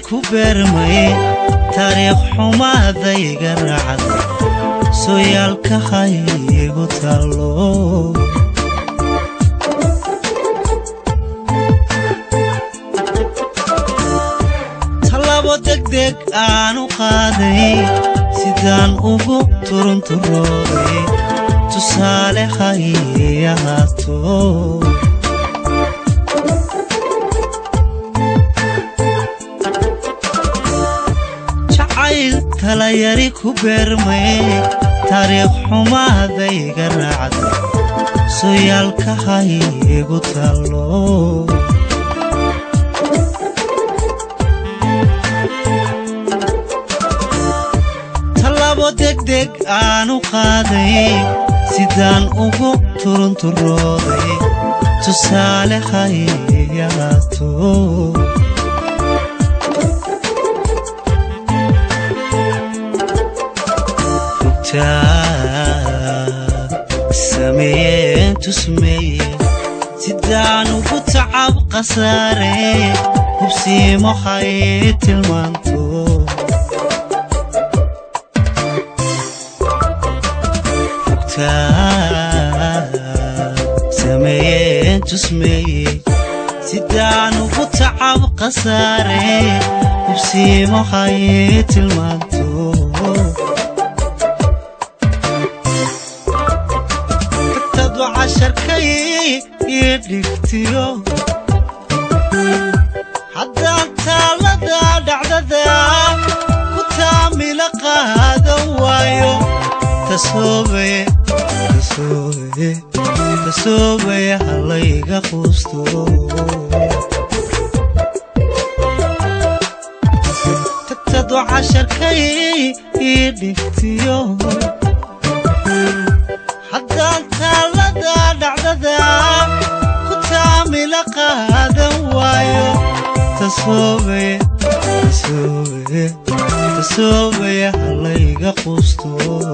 ku beermay taariikh xumaadayga raacday sooyaalka haygu tallo tallaabo degdeg aanu qaaday sidaan ugu turunturooday tusaale hay ahaato jacayl talayari ku beermay taariikh xumaadayga raacday sooyaalka haygu tallo tallaabo degdeg aanu qaaday sidaan ugu turunturooday tusaale hayahaato sameeyeen tusmeeye sidaan ugu tacab khasaare hubsiimo hay tilmaanto sameeyeen tusmeeye sidaan ugu tacab khasaare hubsiimo hay tilmaanto casharkay ii dhigtiyo haddaan taallada dhacdada ku taamila qaadan waayo tasoobaya halayga quusto tagtado casharkay ii dhigtiyo haddaan taallada dhacdada ku taamila qaadan waayo tasoobaya halayga quusto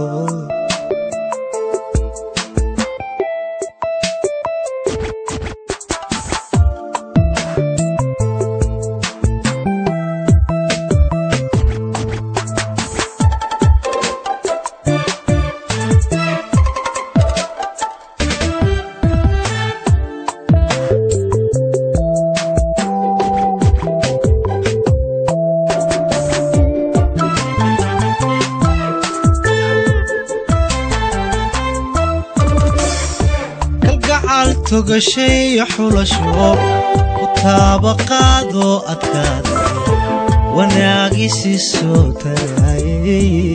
togashayo xulasho ku taabaqaadoo adkaada wanaagisi soo tarayay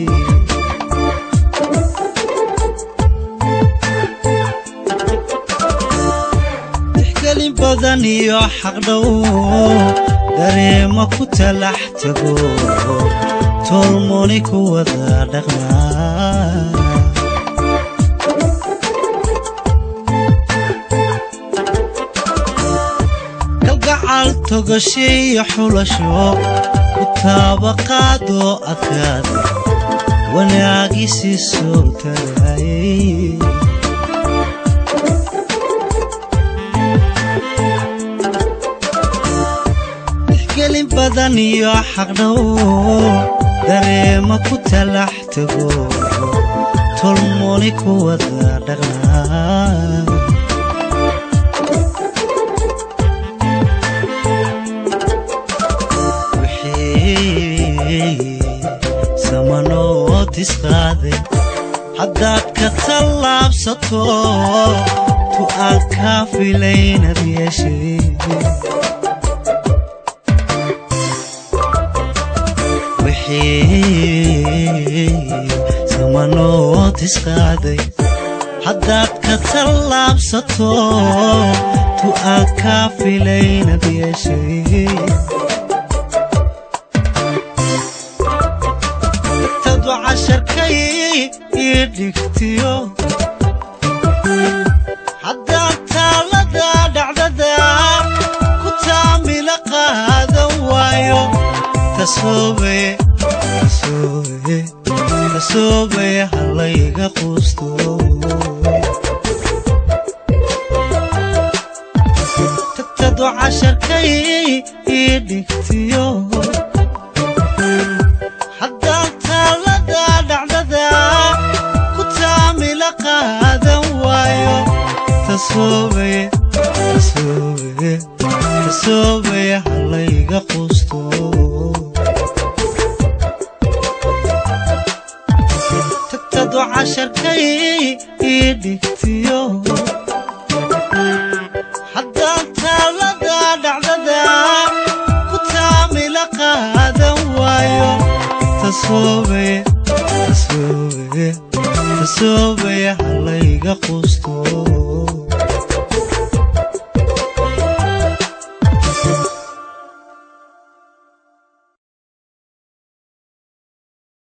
tixgelin badan iyo xaqdhow dareema ku talax tago tolmoni ku wada dhaqmaa togashiyo xulasho ku taabaqaadoo adkaada wanaagisi soo tarayay tixgelin badan iyo xaqdhow dareema ku talax tago tolmoni ku wada dhaqnaa haddaad ka tallaabsato tu aan kaa filaynad yeeshay wixii samanood isqaaday haddaad ka tallaabsato tu aan kaa filaynad yeeshay casharkay ii dhigtiyo haddaan taallada dhacdada ku taamila qaadan waayo tasoobaya halayga quusto tagtado casharkay ii dhigtiyo tasoobaye tasoobaye tasoobaye halayga quusto tagtadu casharkay ii dhigtiyo haddaan taalada dhacdada ku taamila qaadan waayo tasoobaye tasoobaye tasoobaye halayga quusto